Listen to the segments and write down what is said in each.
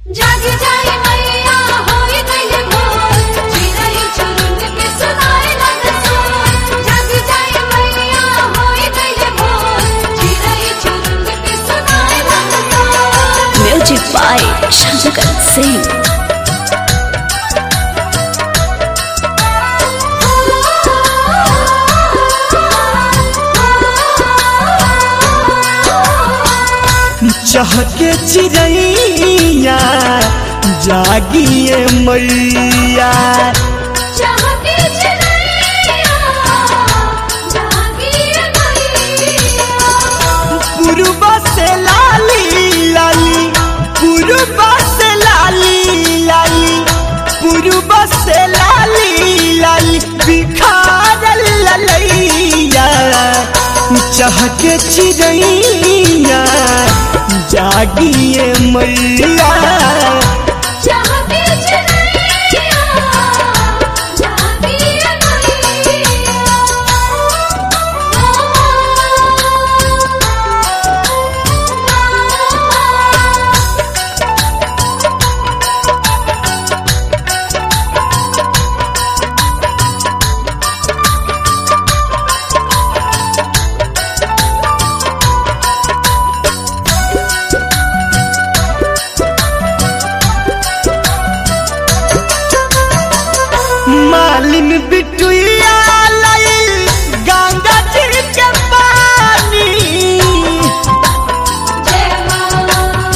जाग जाए मैया होई गइल भोर चिरई चुरुंग के सुनाए लग सोर जाग जाए मैया होई गइल भोर चिरई चुरुंग के सुनाए लग सोर Music by Shankar Singh. चहके चिड़ैया जागिए मैया चाहती चिरैया जागिए मैया पूर्वा से लाली लाली पूर्वा से लाली लाली पूर्वा से लाली लाली बिखारल ललैया चहके चिड़ैया जागिए मैया चाहती चिरैया जागिए मैया मालिन बिटुइया लाइल गंगा जी के पानी जय मां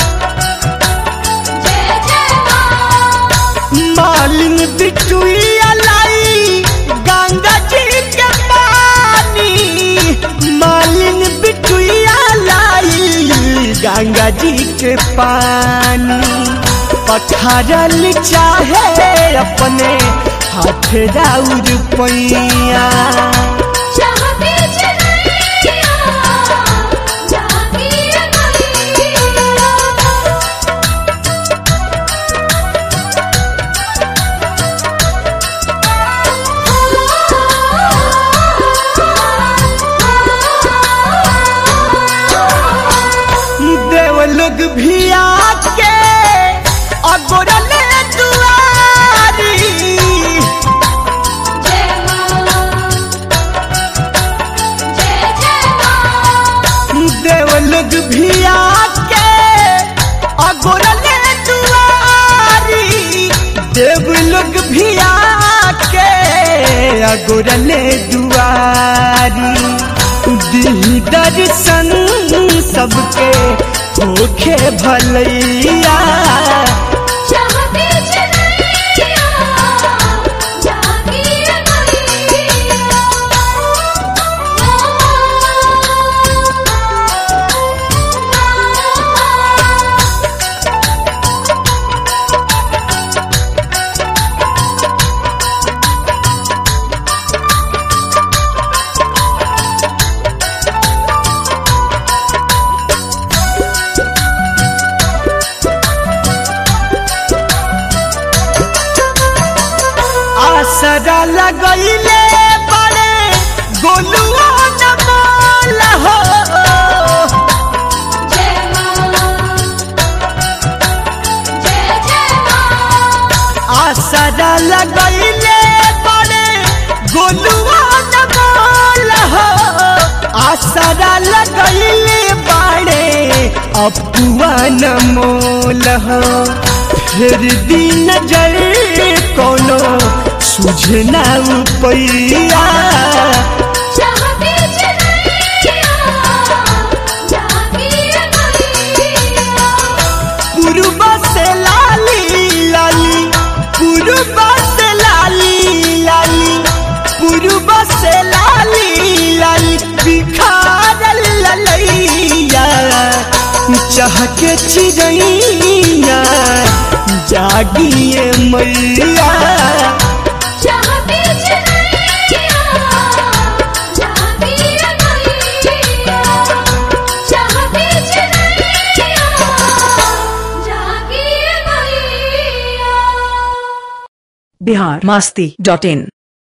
जय जय मां मालिन बिटुइया लाई गंगा जी के पानी मालिन बिटुइया लाई गंगा जी के पानी पखारल चाहे अपने हाथ राउर पैया चाहती चिरैया जागिए मैया देव लोग भी आके अगोरले दुआरी जय मां जय जय मां देव लोग भी आके अगोरले दुआरी देव लोग भी आके अगोरले दुआरी दी दर्शन सबके होखे भलैया चाहती चिरैया जागिए मैया आसरा लगैले बड़े गोलुआ नमाल हो जय मां जय जय मां आसरा लगैले बड़े गोलुआ नमाल हो आसरा लगैले बड़े अपुआ नमोल हो फिर दिन नजर कोनो सुझना पैया चाहती चिरैया जागिए मैया पूर्वा से लाली लाली पूर्वा से लाली लाली पूर्वा से लाली लाली बिखारल ललैया चहके चिड़ैया जागिए मैया चाहती चिरैया जागिए मैया चाहती चिरैया जागिए मैया बिहार मस्ती डॉट इन